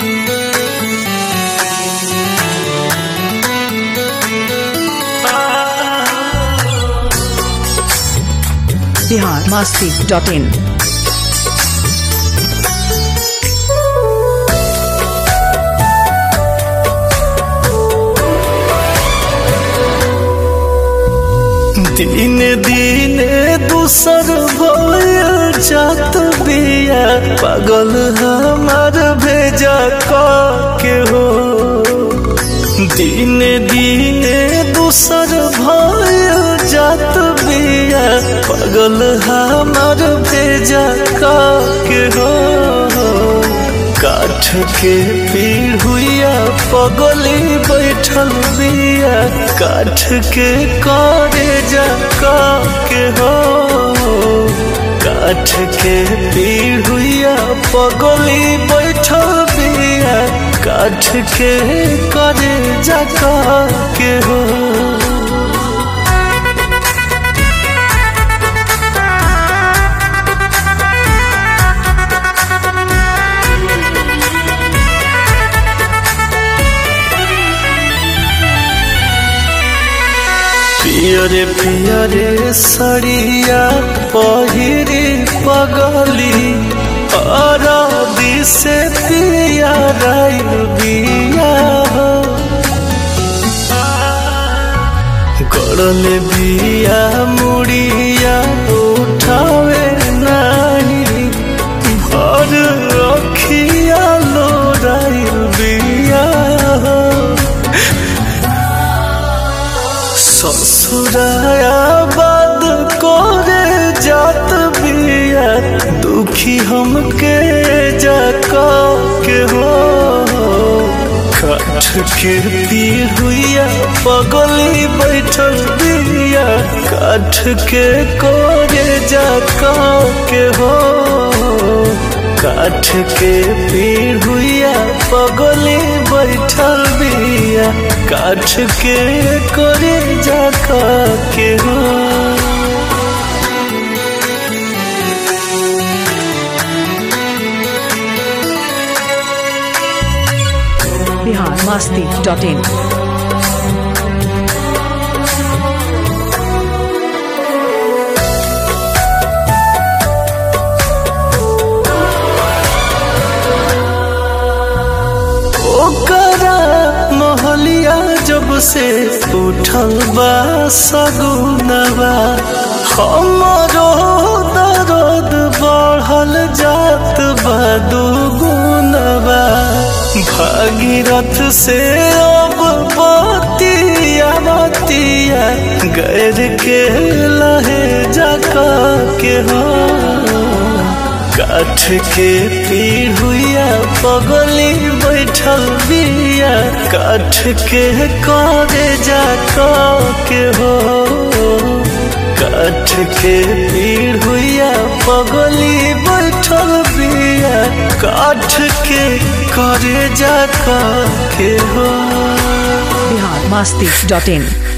Bihar Masti dot in दिन दिन दूसर भयल जात बिया पागल हमार भेजा के हो दिन दिन दूसर भयल जात बिया पागल हमार भेजा के हो काठ के पीढ़ुआ पगली बैठल बिया काठ के करे जा के हो काठ के पीढ़ुआ पगली बैठल बिया काठ के करे जा के हो पियरे पियरे सड़िया पहिरी पगली अरबी से पिया बिया गड़ल बिया मुड़िया उठावे नहीं भर अखिया लोराइल बिया ससुराया बाद करे जात बिया दुखी हमके जाका के हो काठ के पीढ़ुआ पगली बैठल बिया काठ के करे जाका के हो काठ के पीढ़ुआ पगली बैठल बिया काठ के करे जाका के हो बिहार मास्ती डॉट इन ओकरा मोहलिया जब से उठल बा सगुनवा हमरो दर्द बढ़ल जात बा दुगुनवा भागीरथ से अब बतिया बतिया गैर के लहे जका के हो काठ के पीढ़ुआ पगली बैठल बिया काठ के करे जा के हो काठ के पीढ़ुआ पगली बैठल बिया काठ के करे जा के हो बिहार मास्ती डॉट इन